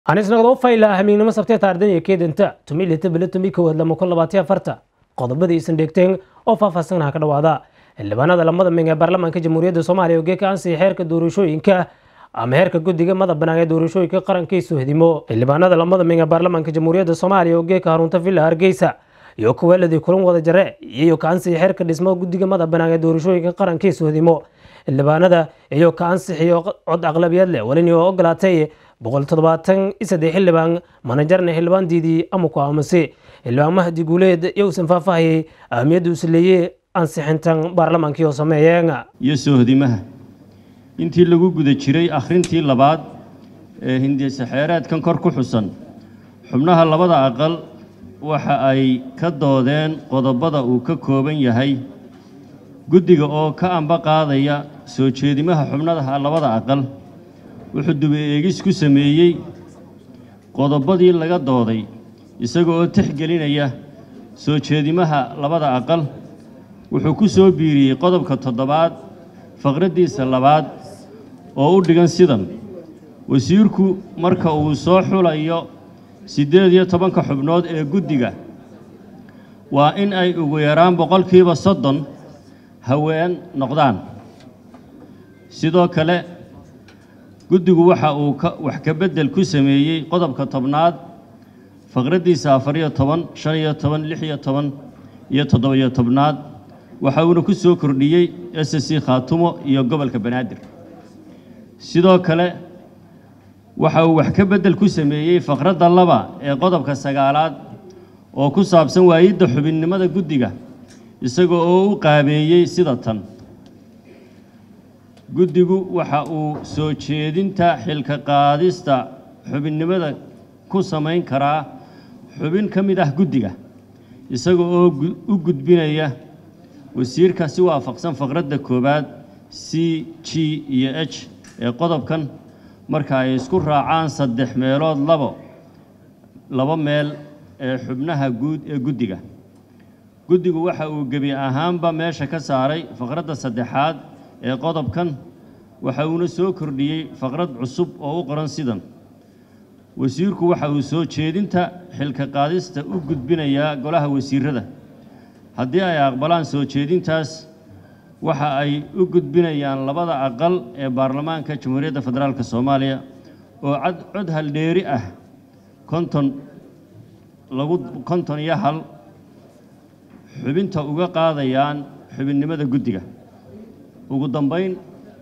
anisnagdoo fayla hamiignimo sabtee taardaniya keedanta tumi lita bila tumi kowaad lama kun labaatiyo afarta qodobadii isan dheegteen oo faahfaahsanaha ka dhawaada xildhibaanada lamada ming ee baarlamaanka jamhuuriyadda soomaaliya oo geeka ansixi xeerka doorashooyinka ama heerka guddiga mada banaan ee doorashooyinka qarankiisu hedimo xildhibaanada lamada ming ee baarlamaanka jamhuuriyadda soomaaliya oo geeka harunta villa hargeysa iyo kuweeladii kulan wada jare iyo ka ansixi xeerka dhismo guddiga mada banaan ee doorashooyinka qarankiisu hedimo xildhibaanada iyo ka ansixiyo cod aqlabiyad leh walini oo ogolaatay boqol toddobaatan isaddex xildhibaan manajarna xildhibaan diidii ama ku aamusay xildhibaan mahdi guuleed iyo uusan faahfaahayay ahamiyadda uu saleeyey ansixintan baarlamaankii oo sameeyeen iyo soohdimaha intii lagu guda jiray akhrintii labaad ee hindisaxeeraadkan kor ku xusan xubnaha labada aqal waxa ay ka doodeen qodobada uu ka kooban yahay guddiga oo ka amba qaadaya soo jeedimaha xubnaha labada aqal wuxuu duba eegis ku sameeyey qodobadii laga dooday isaga oo tixgelinaya soo jeedimaha labada aqal wuxuu ku soo biiriyey qodobka toddobaad faqraddiisa labaad oo u dhigan sidan wasiirku marka uu soo xulayo siddeed iyo tobanka xubnood ee guddiga waa in ay ugu yaraan boqolkiiba soddon haween noqdaan sidoo kale guddigu waxa uu wax ka beddel ku sameeyey qodobka tobnaad faqraddiisa afar iyo toban shan iyo toban lix iyo toban iyo toddoba-iyo tobnaad waxa uuna ku soo kordhiyey s c khaatumo iyo gobolka banaadir sidoo kale waxa uu wax ka beddel ku sameeyey faqradda laba ee qodobka sagaalaad oo ku saabsan waayidda xubinnimada guddiga isaga oo u qaabeeyey sida tan guddigu waxa uu soo jeedinta xilka qaadista xubinnimada ku samayn karaa xubin ka mid ah guddiga isaga oo u gudbinaya wasiirka si waafaqsan faqradda koowaad c g iyo h ee qodobkan marka ay isku raacaan saddex meelood labo laba meel ee xubnaha guud ee guddiga guddigu waxa uu gebi ahaanba meesha ka saaray faqradda saddexaad ee qodobkan waxa uuna soo kordhiyey faqrad cusub oo u qoran sidan wasiirku waxa uu soo jeedinta xilka qaadista u gudbinayaa golaha wasiirada haddii ay aqbalaan soo jeedintaas waxa ay u gudbinayaan labada aqal ee baarlamaanka jamhuuriyadda federaalk soomaaliya oo cod haldheeri ah konton lagu konton iyo hal xubinta uga qaadayaan xubinnimada guddiga ugu dambayn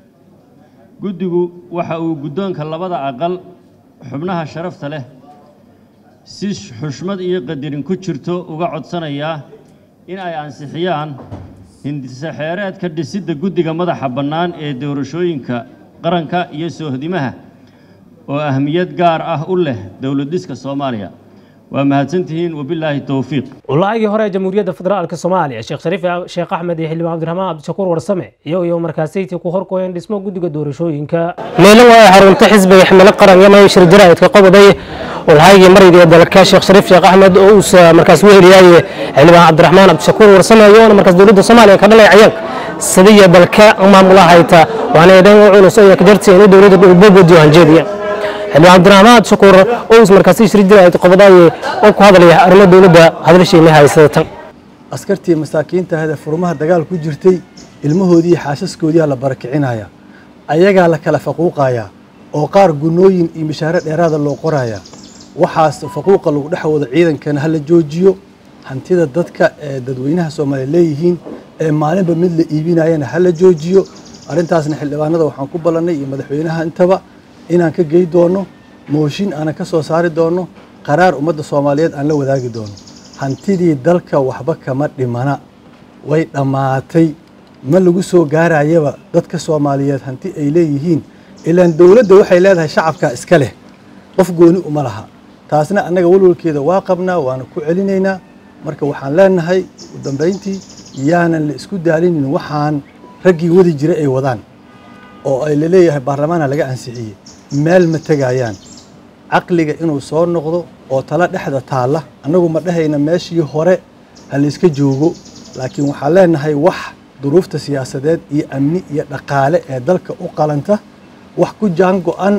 guddigu waxa uu guddoonka labada aqal xubnaha sharafta leh si xushmad iyo qadarin ku jirto uga codsanayaa in ay ansixiyaan hindisaxeereedka dhisidda guddiga madaxa bannaan ee doorashooyinka qaranka iyo soohdimaha oo ahmiyad gaar ah u leh dowlad dhiska soomaaliya waa mahadsantihiin wabilaahi towfiiq walaagii hore ee jamhuuriyadda federaalk soomaaliya sheekh shariif sheekh axmed iyo xildhibaan cabdiraxmaan cabdishakuur warsame iyo iyo markaasaytii ku horkooyeen dhismo guddiga doorashooyinka meelo waa xarunta xisbiga ximilo qaran iyo mayshir jaraa'idka qododay walhaygii marayga ee dalka sheekh shariif sheekh axmed oo uu markaas weheliyay xildhibaan cabdiraxmaan cabdishakuur warsame iyoona markaas dowladda soomaaliya ka dhalay cayag sidiya dalka maamula hayta waana eedhan u culus ayaa ka jartay inuu dowladda dhulbogodiyo hanjeediya xildhibaan cabdiraxmaan shakuur oo is markaasi shir jiraayid qobodaaye oo ku hadlaya arrimo dowladda hadalshiina haysada tan askartii masaakiinta ahda furmaha dagaal ku jirtay ilmahoodii xaasaskoodii la barakicinaya ayagaa la kala faquuqaya oo qaar gunooyin iyo mishaare dheeraada loo qoraya waxaas faquuqa lagu dhex wado ciidankana hala joojiyo hantida dadka ee dadweynaha soomaaliya leeyihiin ee maalinba mid la iibinayana hala joojiyo arrintaasna xildhibaanada waxaan ku ballannay iyo madaxweynaha intaba inaan ka gey doono mooshin aanan ka soo saari doono qaraar ummadda soomaaliyeed aan la wadaagi doono hantidii dalka waxba kama dhimana way dhammaatay ma lagu soo gaarayaba dadka soomaaliyeed hanti ay leeyihiin ilaan dowladda waxay leedahay shacabka iska leh qof gooni uma laha taasna annaga walwalkeeda waa qabnaa waana ku celinaynaa marka waxaan leenahay u dambayntii yaanan la isku daalinin waxaan raggii wadi jira ay wadaan oo ay laleeyahay baarlamaana laga ansixiyey meel ma tegayaan caqliga inuu soo noqdo oo tala dhexda taalla annagu ma dhahayna meeshii hore ha layska joogo laakiin waxaan leenahay wax duruufta siyaasadeed iyo amni iyo dhaqaale ee dalka u qalanta wax ku jaan go-an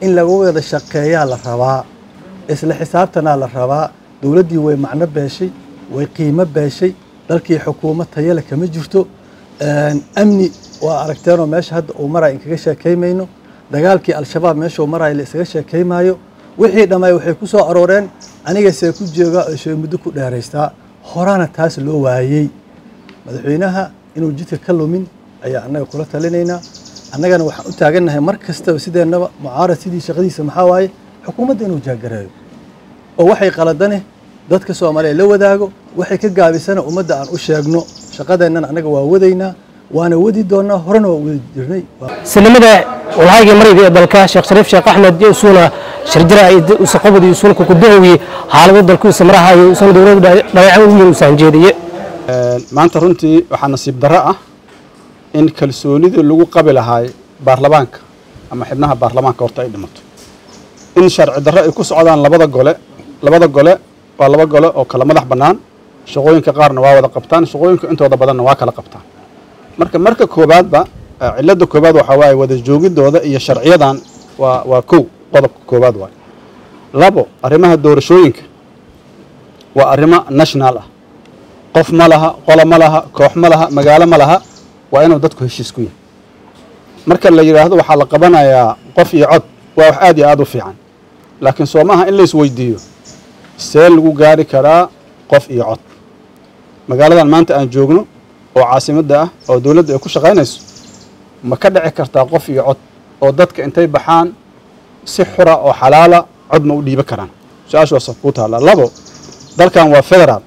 in lagu wada shaqeeyaa la rabaa isla xisaabtanaa la rabaa dowladdii way macno beeshay way qiimo beeshay dalkii xukuumad tayale kama jirto amni waa aragteenoo meesha hadda uu maraya inkaga sheekaymayno dagaalkii al-shabaab meeshuu maraya la isaga sheekaymaayo wixii dhammaay waxay ku soo arooreen anigasee ku joogaa oo shee muddo ku dheeraystaa horaana taas loo waayey madaxweynaha inuu jidka ka lumin ayaa annaga kula talinaynaa annagana waxaan u taagannahay mar kastaba sideennaba mucaarad sidii shaqadiisa maxaa waaye xukuumadda inuu jaagareeyo oo waxay qaladane dadka soomaaliya la wadaago waxay ka gaabisana ummadda aan u sheegno shaqadeennana annaga waa wadaynaa waana wadi doonaa horena waa wadi jirnay sinimada walhaygii marayda ee dalka sheekh shariif sheekh axmed iyo isuuna shirjira usaqobadi isuuna kukudahowi xaalado dalku samraha iyo usana dowladda dhayacan weyn usaan jeediye maanta runtii waxaa nasiib darro ah in kalsoonidii lagu qabi lahaay baarlamaanka ama xibnaha baarlamaanka horta ay dhimato in sharci darro ay ku socdaan labada gole labada gole waa laba gole oo kala madax bannaan shaqooyinka qaarna waa wada qabtaan shaqooyinka intooda badanna waa kala qabtaan marka marka koobaadba cilladda koobaad waxaa waaye wada joogidooda iyo sharciyadan waa waa kow qodobka koobaad waaye labo arrimaha doorashooyinka waa arrimo national ah qof ma laha qolo ma laha koox ma laha magaalo ma laha waa inuu dadku heshiis ku yahay marka la yidhaahdo waxaa la qabanayaa qof iyo cod waa wax aad iyo aad u fiican laakiin soo maaha in la isweydiiyo see lagu gaari karaa qof iyo cod magaaladan maanta aan joogno oo caasimadda ah oo dowladda ay ku shaqaynayso ma ka dhici kartaa qof iyo cod oo dadka intay baxaan si xura oo xalaala cod ma u dhiiban karaan su-aashu waasa kuu taallaa labo dalkan waa federaal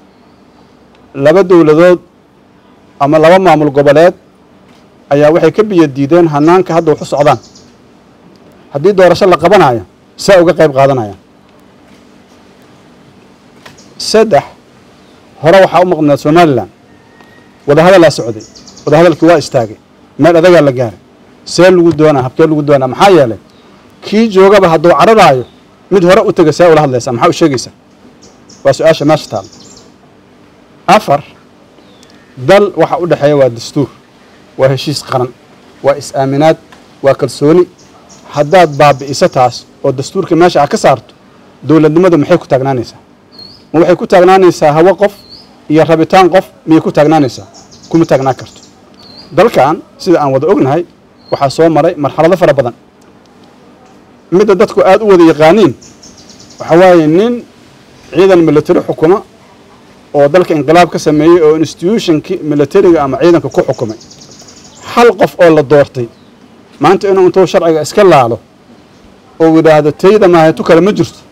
laba dowladood ama laba maamul goboleed ayaa waxay ka biyo diideen hanaanka hadda wax u socdaan haddii doorasho la qabanayo saa uga qayb qaadanayaan saddex hore waxaa u maqnaed somalilan wadahadalaa socday wadahadalkii waa istaagay meel adagaa la gaaray see lagu doonaa habkee lagu doonaa maxaa yeelay kii joogaba hadduu cararaayo mid hore u tega see ula hadlaysaa maxaa u sheegaysaa waa su-aasha meesha taal afar dal waxa u dhexeeya waa dastuur waa heshiis qaran waa is-aaminaad waa kalsooni haddaad baabi'iso taas oo dastuurka meesha a ka saarto dowladnimadu maxay ku taagnaanaysaa ma waxay ku taagnaanaysaa hawo qof iyo rabitaan qof miyay ku taagnaanaysaa kuma taagnaan karto dalkan sida aan wada ognahay waxaa soo maray marxalado fara badan midda dadku aada u wada yaqaaniin waxaa waaye nin ciidan military xukuma oo dalka inqilaab ka sameeyey oo institutionkii militariga ama ciidanka ku xukumay hal qof oo la doortay maanta inuu intuu sharciga iska laalo oo yidhaahdo tayda maahetu kale ma jirto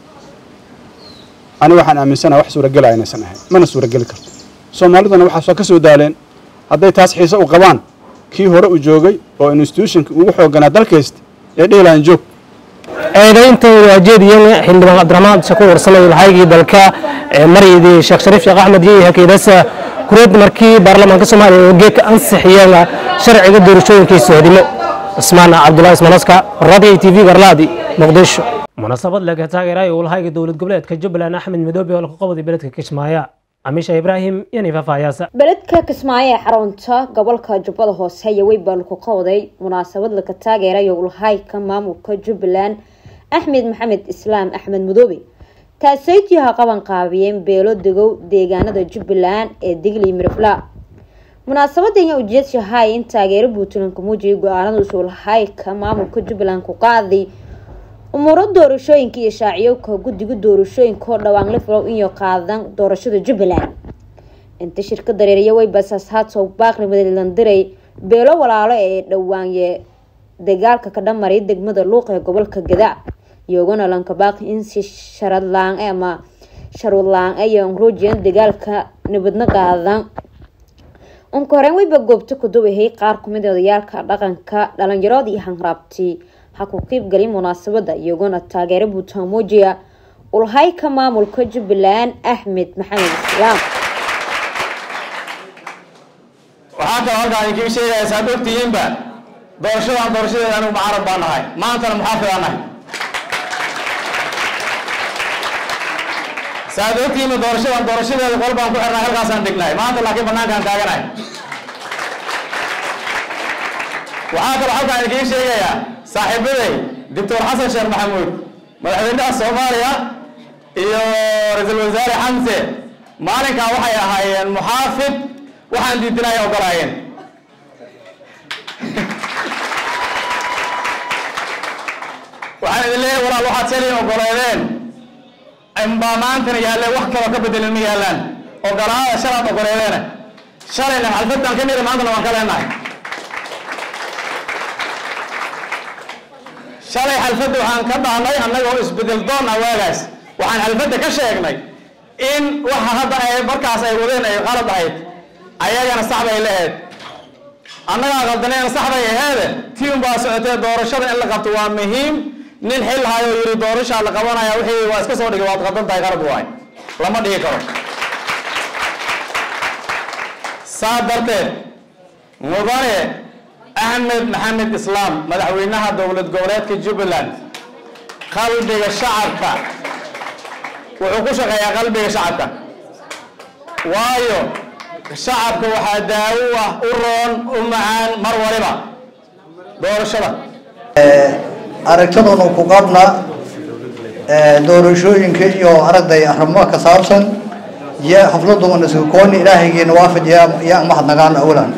ani waxaan aaminsanaha wax suuragelaya inaysan ahayn mana suurageli karto soomaaliduna waxaas waa ka soo daaleen hadday taas xiise u qabaan kii hore u joogay oo institutionkii ugu xooganaa dalkaysta ee dhihilahan joog eedaynta waajeediyan xildhibaan cabdiraxmaan shakuur warsanay lahaygii dalka maryadii sheekh shariif sheekh axmed iyo hakeedasa kureed markii baarlamaanka soomaaliya oo geedka ansixiyeen sharciga doorashooyinkii sohdimo cismaan cabdulahi ismanaska radio t v garlaadi muqdisho munaasabad laga taageerayo ulahayga dowlad goboleedka jubbaland axmed midoobe oo laga qabday beledka kismaayo amisha ibraahim iyo nifaafaayaasa beledka kismaayo ee xarunta gobolka jubbada hoose iyo weybaa lagu qabday munaasabad laga taageerayo ulahayka maamulka jubbaland axmed maxamed islaam axmed mudoobe taasaytiyaha qaban qaabiyeen beelo degow deegaanada jubbaland ee digli mirifla munaasabada ayaa ujeedshahay in taageero puntland ku muujiyay go-aanada usulahayka maamulka jubbaland ku qaaday umuuro doorashooyinka iyo shaaciyowka guddiga doorashooyinka oo dhawaan la filow inay qaadan doorashada jubbaland inta shirka dareeriya weybasaas haatow baaqli madlandiray beelo walaalo ee dhawaanye dagaalka ka dhamaray degmada luuq ee gobolka gadaa iyagona lanka baaqi in si sharadlaan ama sharwadlaan iyo ruujiyan dagaalka nabadna qaadan unka horeen weyba goobta ku dawahay qaar kumid odayaalka dhaqanka dhalinyarood iyo hanraabti ha ku qiibgali munaasabada iyagona taageero buutaan muujiya ulhayka maamulka jubbaland axmed maxamed islaam waxaa kaloo halkaan idinkii sheegaya saad ogtihiinba doorashadan doorashadeeda anigu mucaarad baan nahay maantana muxaafid aan nahay saad ogtihiinba doorashadan doorashadeeda qol baan ku xirnay halkaasaan dhignahay maanta laakiin banaankaan taaganahay waxaa kaloo halkaan idinkii sheegayaa saaxiibaday doctor xasan sheekh maxamuud madaxweynaha soomaaliya iyo ra-iisul wasaare xamse maalinkaa waxay ahaayeen muxaafid waxaan diidinay ogolaayeen waxaan idin leeyahay walaal waxaad shalay ogoleedeen inbaa maantana yaalleen wax kaloo ka bedelin ma yaallaan ogolaada shalaad ogoleedeena shalayna xalfadaan ka mida maantana waan ka leenahay shalay xalfadda waxaan ka dhahnay annagoo isbedel doon ah waagaas waxaan xalfadda ka sheegnay in waxa hadda ay markaas ay wadeen ay qalad ahayd ayagana sax bay lahayd annagaa qaldaneena sax bay aheede tii unbaa socotee doorashada in la qabto waa muhiim nin xil hayo yiri doorashaa la qabanaya wixii waa iska soo dhigay waad qaldan tahay qalad waay lama dhihi karo saa darteed mudane axmed maxamed islaam madaxweynaha dowlad goboleedka jubbaland qalbiga shacabka wuxuu ku shaqeeyaa qalbiga shacabka waayo shacabka waxaa daawo ah u roon u macaan mar waliba doorashada aragtidanu ku qabna doorashooyinka iyo aragday arrimo ka saabsan iyo xafladuna iskukooni ilaahaygiina waafaj yaa mahadnagaan awlan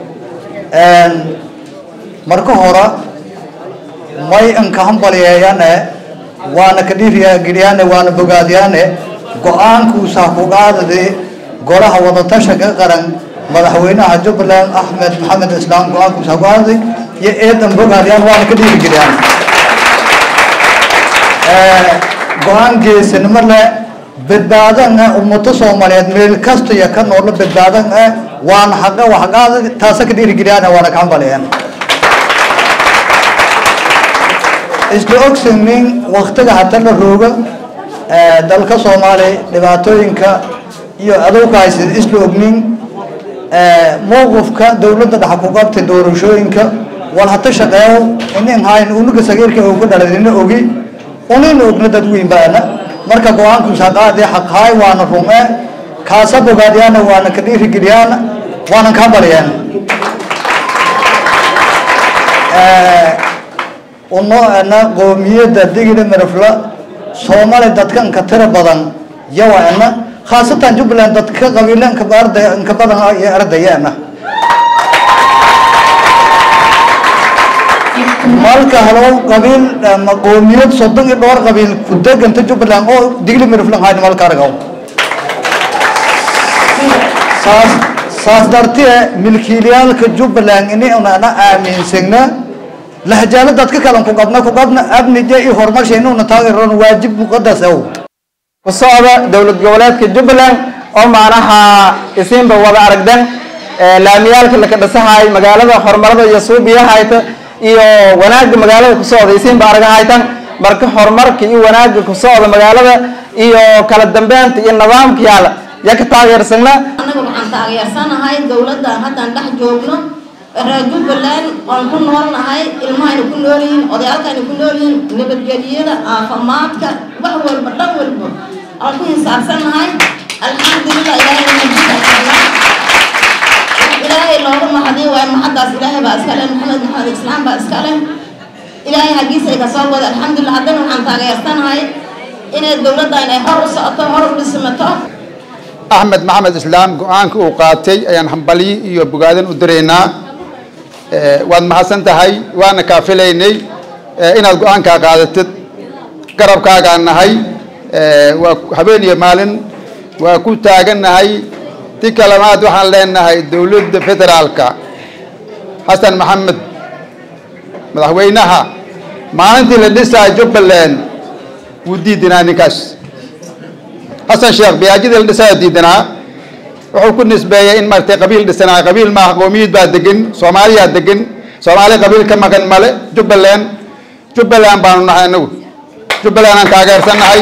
marka hore may anka hambalyeeyane waana ka dhiirigeliyaane waana bogaadiyaane go-aankuusa ku qaadade golaha wadatashanka qaran madaxweynaha jubbaland axmed maxamed islaam go-aankuusa ku qaadaday iyo eedan bogaadiyaan waana ka dhiirigeliyaan go-aan geesinimo leh badbaadan ah ummato soomaaliyeed meel kasta iyo ka noola badbaadan ah waana xaqa waxqaada taasa ka dhiirigeliyaan waana ka hambaliyaan isla ogsanin waktiga hata la rooga dalka soomaaliya dhibaatooyinka iyo adowka haysid isla ognin mowqifka dowladda dhexa ku qabtay doorashooyinka wal hata shaqeeyo inin hayn unuga sagiirka oo ku dhalay ina ogi unina ogna dad weyn baana marka go-aankuusa qaadee xaqhaay waana rume kaasa bogaadiyaana waana ka dhiirigeliyaana waanan ka hambaliyaan unoana qoomiyadda digida mirafla soomaali dadka inka tira badan yawaana khaasatan jubbaland dadka qabiile inka arday inka badan iyo ardayaana malka halo qabiil ama qoomiyad soddon iyo dhowr qabiil ku deganta jubbaland oo digli mirafla hayna malka argaw saas saas dartee milkiilayaalka jubbaland ini unana aaminsagna lahjaalo dadka kalan ku qabna ku qabna abnije iyo horumarshaynuuna taageeroon waajib muqadas ow ku socda dowlad goboleedka jubbaland oo macnaha isiinba wada aragdan laamiyaalka laka dhisahay magaalada horumarada iyo suubiyahayta iyo wanaagga magaalada ku socda isiinba aragahaytan marka horumarka iyo wanaagga ku socda magaalada iyo kala dambeynta iyo nidaamka yaala yaa ka taageersagna annaga waxaan taageersanahay dowladdan haddaan dhex joogno reer jubbaland oon ku noolnahay ilmahayna ku nool yihiin odayaalkayna ku nool yihiin nabadgelyada caafimaadka wax walba dhan walba aan ku hisaabsannahay alxamdulilah ilaahay majidasala ilaahay looga mahadiyo waayo maxaddaas ilaahay baa iska leh maxamed maxamed islaam baa iska leh ilaahay haggiisa ay kasoo wada alxamdulilah haddana waxaan taageersanahay inay dowladdan ay hor u socoto hor u dhismato axmed maxamed islaam go-aanka uu qaatay ayaan hambalyi iyo bogaadin u diraynaa waad mahadsan tahay waana kaafilaynay inaad go-aankaa qaadatid garabkaagaan nahay waa habeen iyo maalin waa ku taagannahay ti kalemaad waxaan leenahay dowladda federaalka xasan maxamed madaxweynaha maalintii la dhisaa jubbaland wuu diidinaa ninkaas xasan sheekh biyaajidii la dhisaa diidanaa wuxuu ku nisbeeyey in maratay qabiil dhisanaa qabiil maaha qoomiyad baa degan soomaaliyaa degan soomaali qabiil ka maqan male jubbaland jubbaland baanu nahay anagu jubbaland aan taageersannahay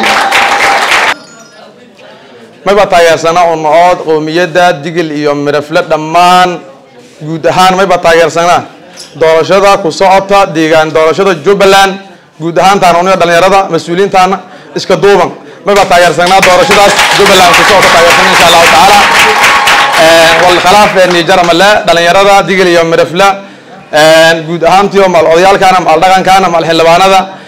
mayba taageersana unahood qowmiyadda digil iyo mirafle dhammaan guud ahaan mayba taageersanaa doorashada ku socota deegaan doorashada jubbaland guud ahaantaana uniga dhalinyarada mas-uuliyiintaana iska duuban mayba taageersanaa doorashadaas jubbaland ku socota taageersana insha allahu tacaala walkhalaaf nijaramale dhalinyarada digil iyo mirafle guud ahaantiyo mal odayaalkaana mal dhaqankaana mal xildhibaanada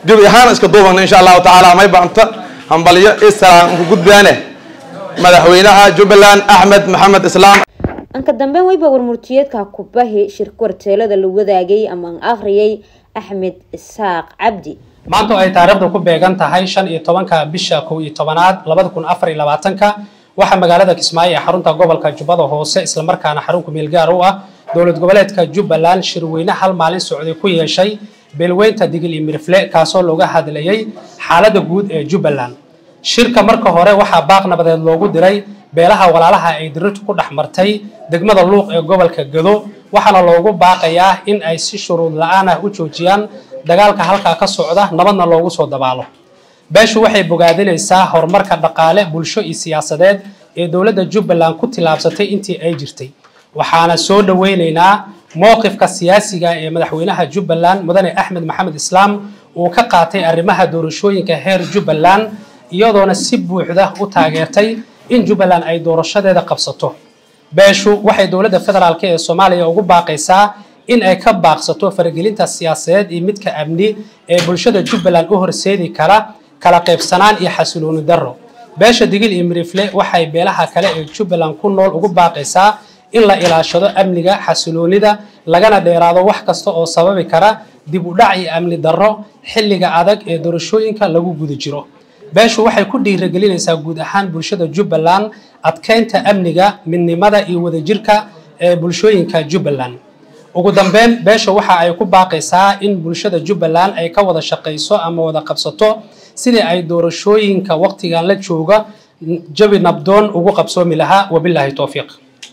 gebi ahaan iska duubana insha allahu tacaala may baanta hambalyo islaan ku gudbaane madaxweynaha jubbaland axmed maxamed islaam anka dambeyn weyba warmurtiyeedka kubahi shirka warteelada la wadaagay ama an akhriyay axmed isaaq cabdi maanta oo ay taariikhdu ku beegan tahay shan iyo tobanka bisha kow iyo tobanaad labada kun afar iyo labaatanka waxaa magaalada kismaayo ee xarunta gobolka jubbada hoose islamarkaana xarun kumeel gaar u ah dowlad goboleedka jubbaland shirweyne hal maalin socday ku yeeshay beelweynta digil iyo mirifle kaasoo looga hadlayay xaaladda guud ee jubbaland shirka marka hore waxaa baaq nabadeed loogu diray beelaha walaalaha ay dirirtu ku dhex martay degmada luuq ee gobolka gado waxaana loogu baaqayaa in ay si shuruud la-aan ah u joojiyaan dagaalka halkaa ka socda nabadna loogu soo dabaalo beeshu waxay bogaadinaysaa horumarka dhaqaale bulsho iyo siyaasadeed ee dowladda jubbaland ku tillaabsatay intii ay jirtay waxaana soo dhoweynaynaa mowqifka siyaasiga ee madaxweynaha jubbaland mudane axmed maxamed islaam uu ka qaatay arrimaha doorashooyinka heer jubbaland iyadoona si buuxda u taageertay in jubbaland ay doorashadeeda qabsato beeshu waxay dowladda federaalk ee soomaaliya ugu baaqaysaa in ay ka baaqsato faragelinta siyaasadeed iyo midka amni ee bulshada jubbaland u horseedi kara kala qaybsanaan iyo xasilooni darro beesha digil iyo mirifle waxay beelaha kale ee jubbaland ku nool ugu baaqaysaa in la ilaashado amniga xasiloonida lagana dheeraado wax kasta oo sababi kara dib u dhac iyo amni darro xilliga adag ee doorashooyinka lagu guda jiro beeshu waxay ku dhiirigelinaysaa guud ahaan bulshada jubbaland adkeynta amniga midnimada iyo wadajirka ee bulshooyinka jubbaland ugu dambeyn beesha waxa ay ku baaqaysaa in bulshada jubbaland ay ka wada shaqayso ama wada qabsato sidii ay doorashooyinka waqtigan la jooga jabi nabdoon ugu qabsoomi lahaa wabilaahi towfiiq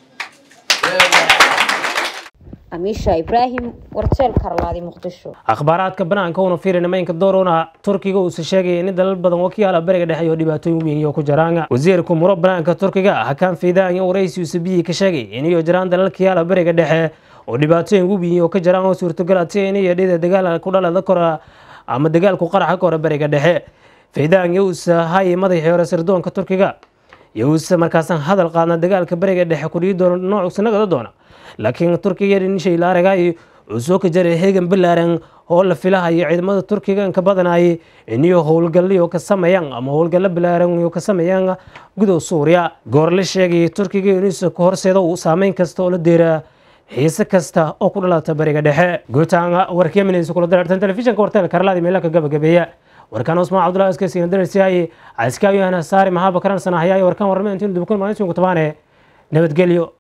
amiisha ibraahim warteel karlaadi muqdisho akhbaaraadka banaanka una fiirina maynka doorona turkiga uusa sheegaya in dalal badan wakiyaala bariga dhexe iyo dhibaatooyin weyn iyo ku jiraan wasiirka muro banaanka turkiga hakaan fiidaan iyo waraysi usabiyi ka sheegay in iyo jiraan dalalkiyaala bariga dhexe oo dhibaatooyin weyn oo ka jiraan oo suurtagal atay in iyo dhida dagaal ku dhalada kora ama dagaalku qaraxa ka hore bariga dhexe fiidaan iyo uusa hay madaxii hore sirdoonka turkiga iyo uusa markaasan hadal qaadna dagaalka bariga dhexe kudhigi doona noocusa nagada doona laakiin turkiga nishay la aragay uu soo ka jaray heegan balaaran oo la filahayo ciidamada turkiga inka badanay iniyo howlgalyo ka sameeyaan ama howlgallo balaaran iyo ka sameeyaan gudow suuriya goor la sheegay turkiga inuusa ka horseeda uu saameyn kasta oo la deera xiise kasta oo ku dhalata bariga dhexe guutaanga warkeeminaysa kula darartan telefishinka warteelka karlaadi meelaka gabagabeeya warkaan usmaan cabdullahi iskasiina darasiyaay askaawiyaana saari mahaba karan sanahayaayo warkaan warma intiin dubkun maalintiin ku tabaane nabadgelyo